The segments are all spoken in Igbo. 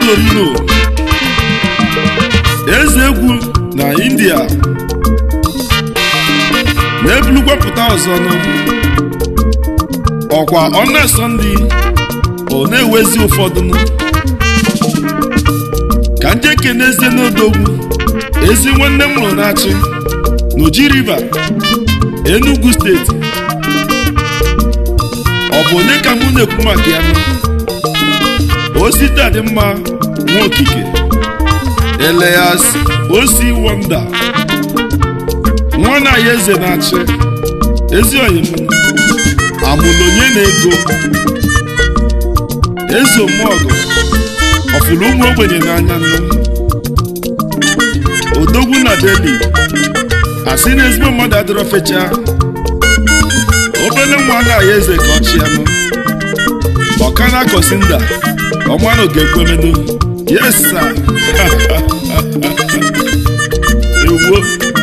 torino eze egwu na india na-ebulukwa pụta ọzọ nụ ọkwa ọna sọnde ọ na-ewezi ụfọdụ nụ ka nje kenezie n'odogwu ezi nwanne m mụrụ na-achị n'oji river enugu steeti ọ bụ onye ka mụ na-ekwu maka ya nụ osita dị mma nwa okike eleas osi wonda nwa na ya eze na-achị ezi oyim amụlụ onye na-ego eze omuọgụ ọfụrụ ụmụ ogbenye n'anya nnu odogwu na deli asị na ezigbo mmadụ adịrọ fecha obele nwa na ya eze ka ọ chịanụ ọkana kosinda ọmanụ ga-ekwemedo yes sir ewuo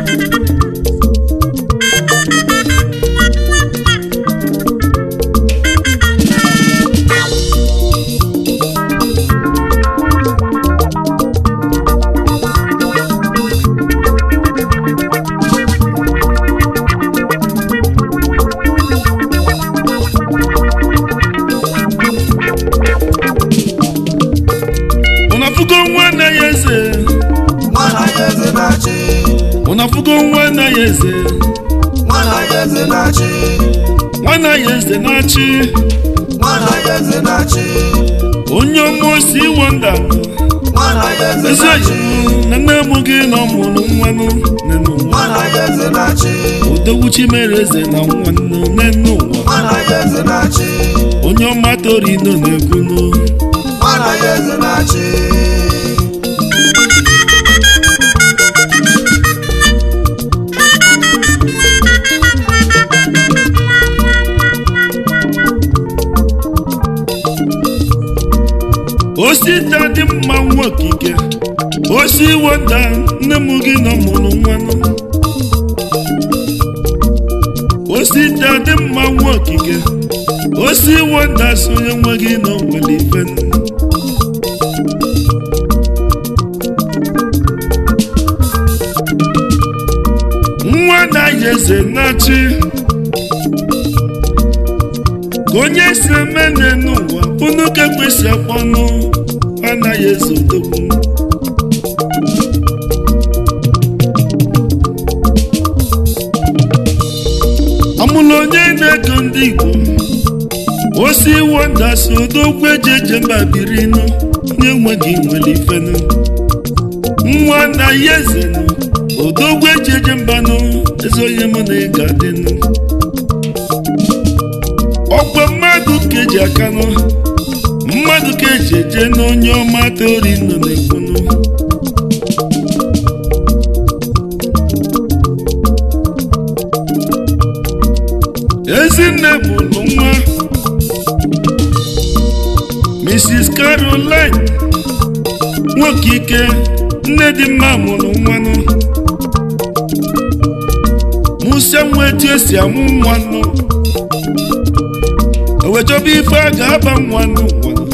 ụnafụgo nwa anaghị eze Nwana ya eze na-achị, ụnafụgo nwa anaghị eze nwana ya eze na-achị, nwa anaghị eze na-achị nwana ya eze na-achị, onye ọma osi wonda nwana ya eze ezi na-achị, oyi na nne mụ gị na ọmụrụ nwanụ nene ụwa nwana ya eze na-achị, odogwu chimere eze na nwanne nene ụwa nwana ya eze na-achị, onye ọma torino na-ekwunu nwana ya eze na-achị. osita dị mma nwa okike osi wonda nne m gị na ọmụrụ nwanụ osita dị mma nwa okike osi wonda sonye nwe gị na onwere ife nwa na-ayị eze na-achị ka onye si eme n'ụwa unu ka ekwesị akpọnụ anaghị eze odogwu amụlụ onye na-ego ndị igbo osi wonda si odogwu eji eje mba birinu onye nweghị nwere ifenu nwa anaghị eze nụ odogwu eji eje mbanụ eze onye mụ na ịga dịnụ ọkwa mmadụ ka eji aka nụ mmadụ ka eji eje n'onye ọma tori nọ na-ekwunu ezinne bụrụ nwa mrs caroline nwoke ike nne dị mma mụrụ nwanụ musa nwa etu esi amụ nwanụ ewechọba ife a ga-aba nwanụ nwanụ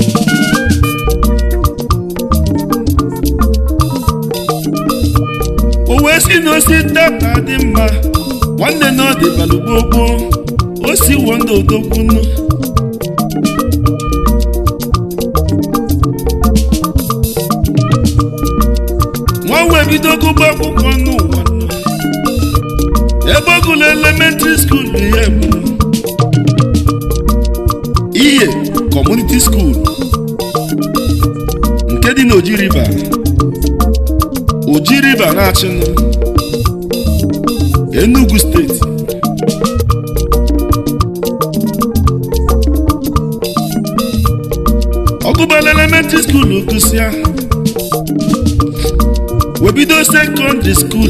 o wee si na osi tata dị mma nwanne na ọ dị balụgbogbo o si wo ndị odokwunu nwa wee bido gụba akwụkwọ n'ụwa nọ. ebe ọ gụrụ elementịrị skuul ihe bụ ihe kọmuniti skuul nke dị n'oji riva oji riva na-achịnụ enugu steeti ọgụbala elementịrị skuul gụsịa webido sekọndịrị skuul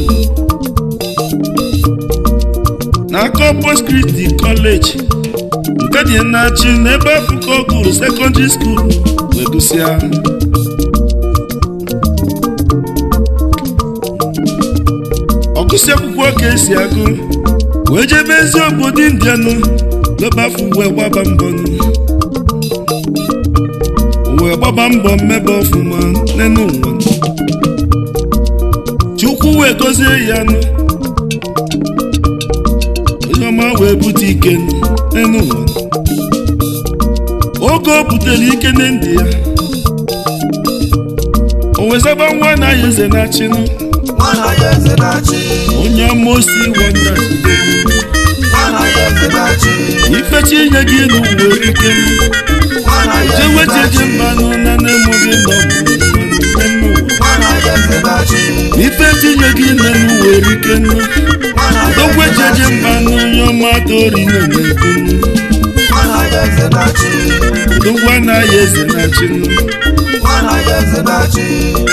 na Corpus Christi kọleji nke dị na-achị n'ebe afọ ka ọ gụrụ sekọndịrị skuul wee gụsịa ọgụsị akwụkwọ ka esi agụ wee jebe ezi obodo indianụ n'ebe afọ wee gbaba mbọnụ o wee gbaba mbọ mmebe ọfụma n'enu ụwa chukwu wee gozie ya nụ onye ọma wee bute ike n'enu ụwa oge o butere ike na ndị ya o wezaba nwa na ya eze na-achịnụ nwana ya eze na-achị onye amosi wanda nwana ya eze na-achị ifechi inye gị n'uwe ike nwana ya eze jewejeje na-achị mmanụ na na-emoghị nọ nwana ya eze na-achị ife tinye gị nne n'uwe ike nwana ya eze dogwejeje na-achị mmanụ onye ọma tori nọ na-eto nwana ya eze na-achị dogwa anaghị eze na-achị nwana ya eze na-achị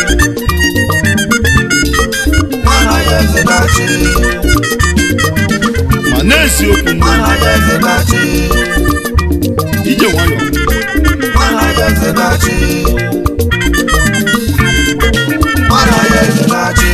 nwana ya eze na-achị ma na-eziokwu nwana ya eze na-achị ije nwayọ nwana ya eze na-achị nwana ya eze na-achị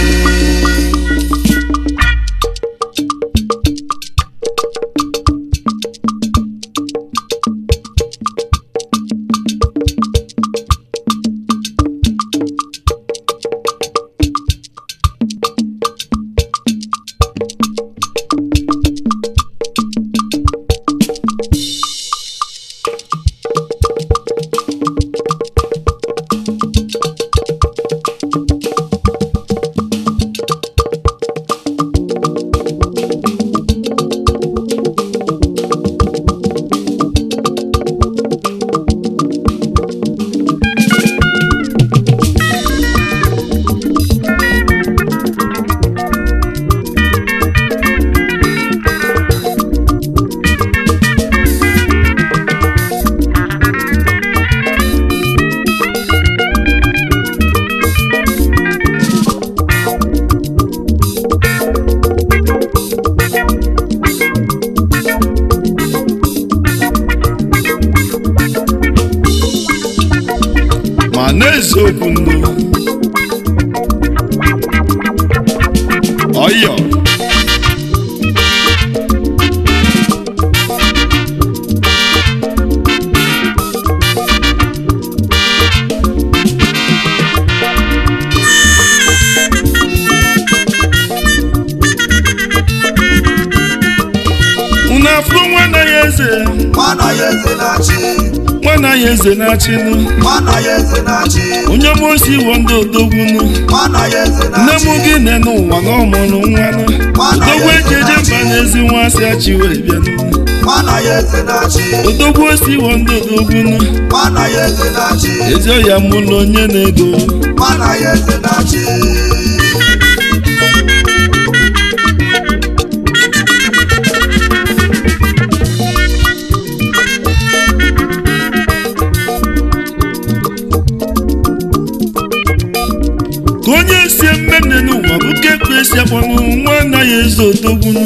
ma na-eziokwu ndụ ọyọ unu afụ nwana ya eze nwana ya eze na-achị nwana ya eze na-achịnụ nwana ya eze na-achị onye mosi iwo ndị odogbunu nwana ya eze nne m na-achị gị nne n'ụwa na ọmụrụ nwanụ odogwu ejeje mba n'ezi nwa asị achị wee bịanụ nwana ya eze na-achị odogwu osi iwo ndị odogbunu nwana ya eze na-achị ezi ọya mụlụ onye na-ego nwana ya eze na-achị ka onye si mmenne n'ụwa bụ ka ekwe esi akpọnụ nwa anaghị ezo odogbunu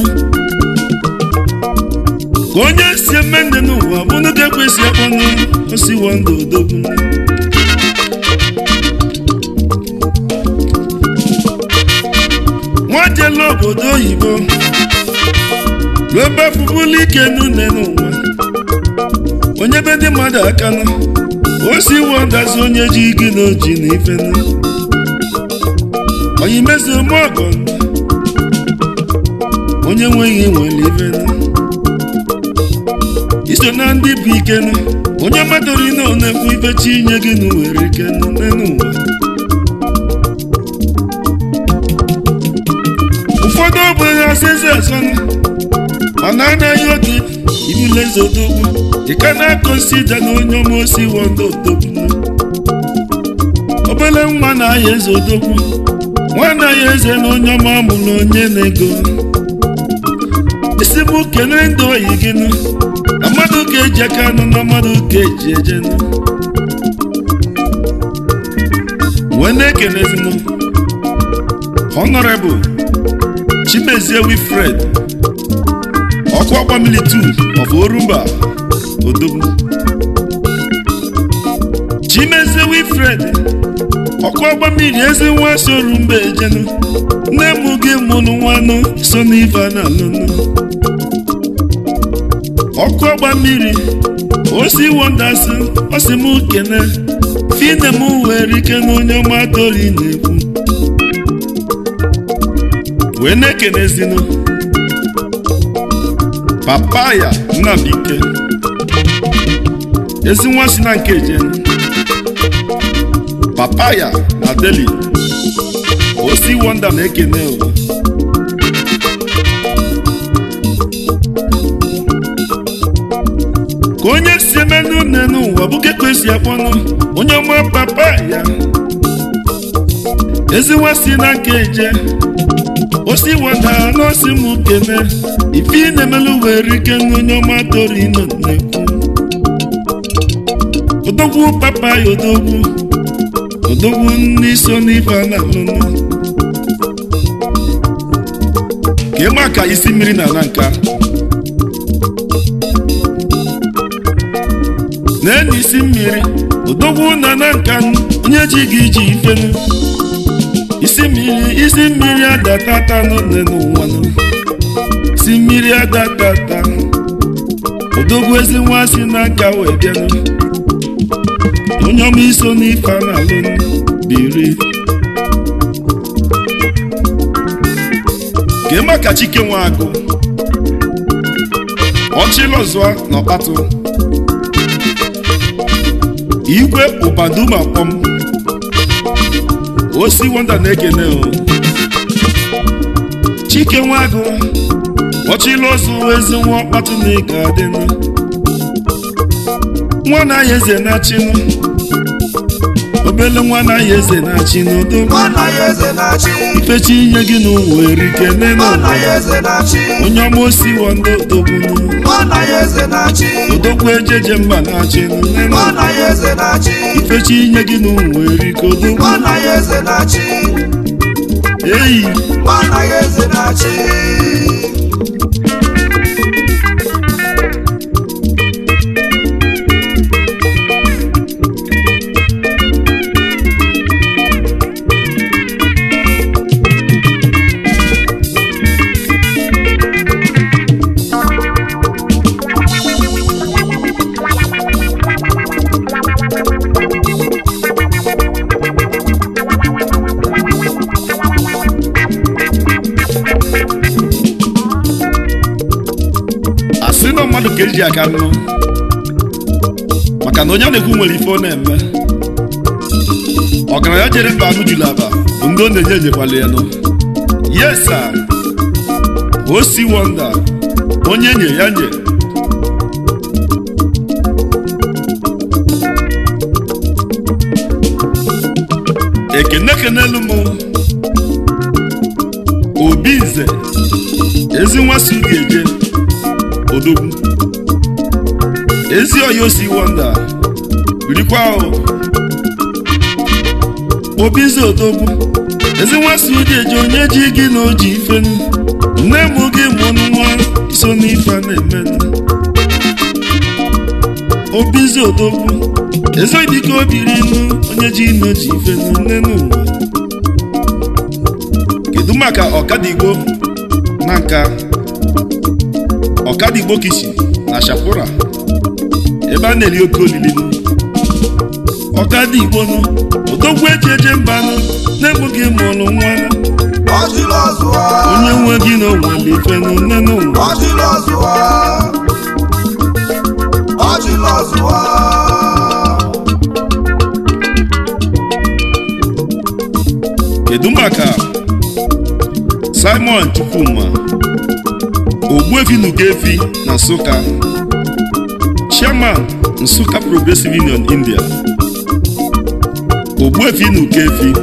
ka onye si mmenne n'ụwa bụ na ka ekwe esi akpọnụ osiwo ndị odogbunu nwa jela obodo oyibo ruo ebe afụbụla ike n'une n'ụwa onye be ndị mmadụ aka nụ osi wọdazi onye ji gị na oji na ife nụ onye mezi ome ọgọ onye nweghị nwere ife nụ iso na ndị bụ ike nụ onye madori na ọ na-ekwu ife chi inye gị na nwere ike nụ n'elu ụwa ụfọdụ ogbenye asịzi asọnụ mana anaghị oge ibule zodogwu ị ka na-akọnsida na onye ọma osi wọndo odogwu obele nwa na-aya eze odogwu nwa na-aya eze na onye ọma mụrụ onye na-ego isi bụ kelee ndị oyi gị nụ na mmadụ ga-eji aka nụ na mmadụ ga-eji eje nụ wee na-ekelezinu honorable chimezie wilfred ọkụ ọkwa militud of orumba odogwu chimezie wilfred ọkụ ọgba mmiri ezi nwa soro mba ejenu nne m gị mụrụ nwanụ so n'ife na alụnụ ọkụ ọgba mmiri osi wondasị osi m kene ife ine m were ike na onye ọma tori na-ekwu wee na-ekenezinu papaya nnabike ezi nwa si na nke jen papaya na deli osi wonda na-ekene o ka onye si eme nne n'ụwa bụ ka esi akpọnụ onye ọma papa ya ezinwa si na nke eje osi wada n'osi m kene ife ị na-emelu were ike na onye ọma toro ino na-ekwu odogwu papa ya odogwu odogwu ndị so n'ife a na-alụnụ ka ịma ka isi mmiri na ala nka na-enye isi mmiri odogwu na na nka onye ji gị iji ifenu isi mmiri isi mmiri adatata n'one n'ụwa nụ isi mmiri adatata odogwu ezi nwa si n'aka wee bịanụ onye ọma iso n'ife a na-alụ biri ka ịma ka chike nwe agụ ọchịlọzụa na ọkpatụ igwe ụbaduma kpọm osi wonda na-ekene o chike nwagụ ọchịla ozu ezi nwa ọkpatụ na ịga adịnụ nwa na-aya eze na-achịnụ obele nwa na-aya eze na-achịnụ odo Nwana ya eze na-achị ifechi inye gị n'ụwa erike nene Nwana ya eze na-achị onye ọma osi wonda odogbunu Nwana ya eze na-achị odogwu ejeje mba na-achịnụ nene Nwana ya eze na-achị ifechi inye gị n'ụwa erike odogwu Nwana ya eze na-achị eyi Nwana ya eze na-achị asị na mmadụ ka eji aka nụ maka na onye a na-ekwu nwere ife ọ na-eme ọgaranya jere mba anụ juru aba bụ ndị ọ na-enye enyekwala ya nụ yesa osi wonda onye nye ya nye ekene kenelu m obi nze ezi nwa si ga-eje odogwu ezi oyo si wonda birikwa o obi nze odogwu ezi nwa si ụdị eje onye ji gị na oji ifenu nne m gị mụnụ nwa iso n'ife a na-emenụ obi nze odogwu ezi dịka obiri nụ onye ji na oji ifenu nne n'ụwa kedu maka ọkadigbo na nka ọkadigbo kishi na shapura ebe a na-eri oke olili nụ ọkadigbo nụ odogwu eji eje mbanụ na-egbughị mụrụ nwa nụ Ọjịla ọzụwa onye nwe gị na onwere ife nụ nne n'ụwa Ọjịla ọzụwa Ọjịla ọzụwa kedu maka simon chukwuma ogbuefi nugefi na nsụka chairman nsụka progressive union india ogbuefi nugefi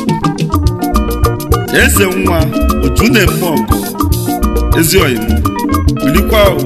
eze nwa ojunemọgụ ezioyim bilikwa o.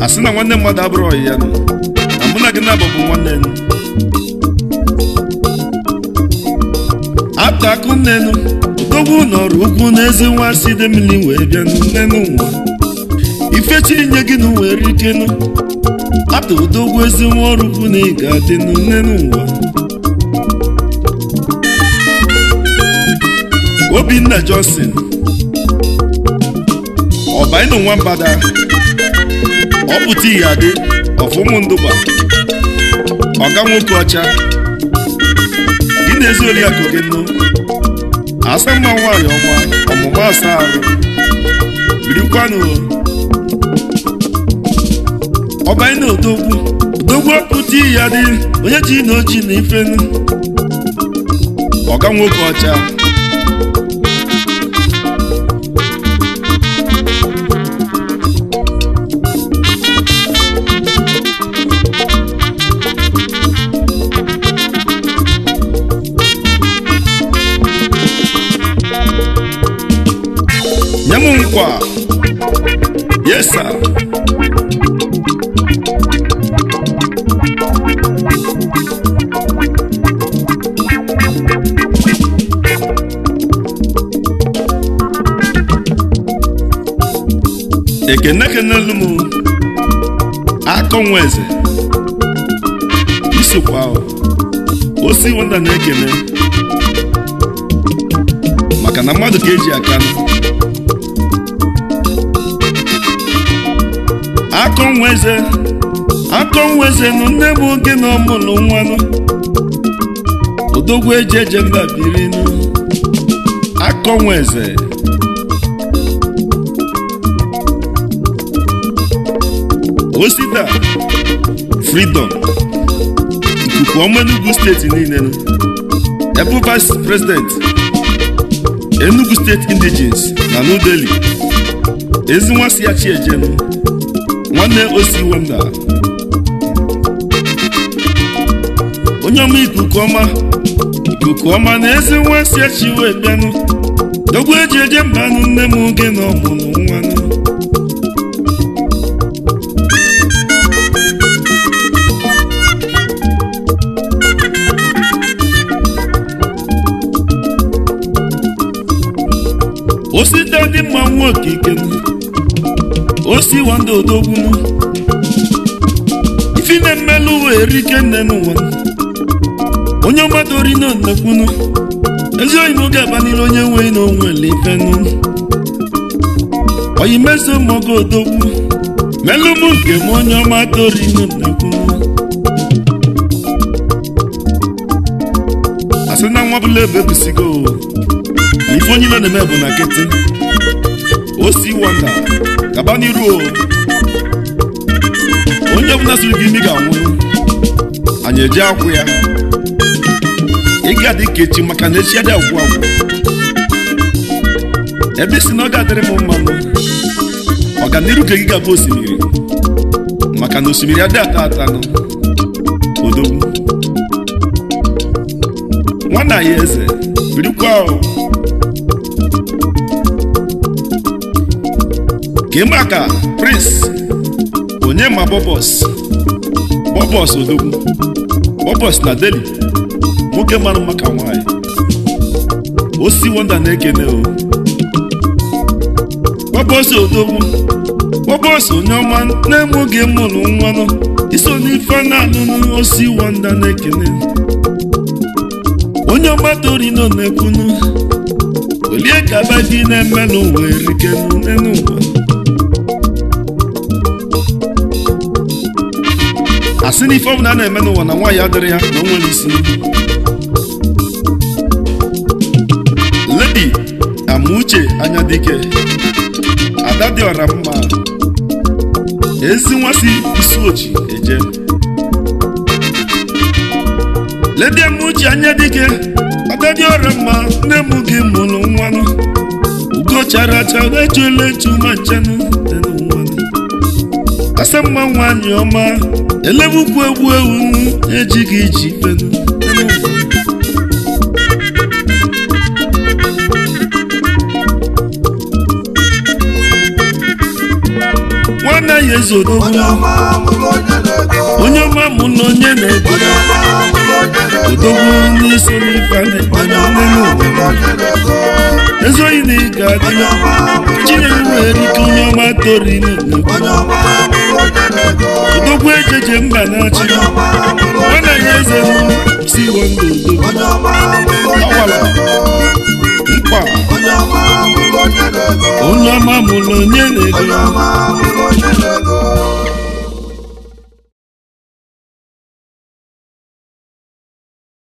a sị na nwanne mmadụ abụrụ ọyị ya nụ na mụ na gị na-abụ bụ nwanne nụ ata akụ nnenu odogwu nọrọ ugwu n'ezi nwa si dị mmiri wee bịa nnenu nwa ifechi nye gị na were ike nụ ata odogwu ezi nwa ọrụ ugwu na ị ga-adị nnenu nwa obinna johnson ọbaịnụ nwambada ọpụta ihe adị ọfụmụ ndụba ọga nwoke ọcha gị na-ezi oriakụ gị nnu asa mma nwaanyị ọma ọmụma asa arụ birikwanụ ọbaịnụ odogwu odogwu ọpụta ihe adị onye ji na oji na ifenu ọga nwoke ọcha nye m nkwa yes sir ekene kenelu m akọ nwa eze isokwa osi wanda na-ekene maka na mmadụ ka eji aka nụ akọ nwa eze akọ nwa eze nụ nne m oge na ọmụlụ nwanụ odogwu eji eje mba biri nụ akọ nwa eze osita freedom ikuku ọma enugu steeti niile nụ ebe vice president enugu steeti indigens na new delhi ezi nwa si ya chi ejenu nwanne osi wanda onye ọma ikuku ọma ikuku ọma na ezi nwa si ya chi wee bịanụ dogwu eji eje mbanụ nne m oge na ọmụmụ nwanụ osite dị mma nwa okike osi wanda odogwu ifi na-emelụ uwe erike nne n'ụwa onye ọmadori na nnekwunu ezi oyi n'oge abanile onye nwe na onwele ifenu oyi meso mmogo odogwu melụ m nke m onye ọma tori na nnekwunu asị na nwa bụla ebe ebusigo na ife onye na-eme bụ na nkịtị osi wanda gaba n'iru o onye ọbụla siri gị imi ga-anwụ anyị eje akwụ ya ị ga-adị ka echi maka na echi adị agwụ agwụ ebe isi na ọ ga-adịrị m mmanụ ọganiru ka gị ga-abụ osimiri maka na osimiri adị ata atanụ odogwu nwanna ya eze birikwa o ka ịma ka prince onye ma bọbọs bọbọs odogwu bọbọs na deli nwoke mara maka nwanyị osi wonda na-ekene o bọbọs odogwu bọbọs onye ọma na-enweghị mụrụ nwanụ iso n'ife na-alụnụ osi wonda na-ekene onye ọma torino na-ekwunu olie ka be gị na-emelụ wee rikenu n'elu ụwa asị n'ife ọbụla a na-eme n'ụwa na nwaanyị adịrị ya na o nwere isi ledi amuche anya dike ada dị ọra mma ezi nwa si isi oji eje ledi amuche anya dike ada dị ọra mma nne m gị mụrụ nwanụ ugo chara acha ejuela eju ma nchenụ dị n'ụwanụ asa mma nwaanyị ọma elebukwu egwu ewu ejighị iji fenu nwanne ya eze odogwu onye ọma mụrụ onye na-ego onye ọma mụ na onye na-ego onye ọma mụrụ onye na-ego odogwu n'iso n'ife a na-eme onye na ọma nnenu mụrụ onye na-ego ezoghị na ị ga-adị onye ọma mụrụ chineke nwere ike onye ọma torino onye ọma mụrụ onye na-ego odogwu ejeje mba na-achị onye ọma mụrụ ọ onye na-enye eze si wondụ odogwu onye ọma mụrụ onye na-ego mkpa onye ọma mụrụ onye na-ego onye ọma mụrụ onye na-ego onye ọma mụrụ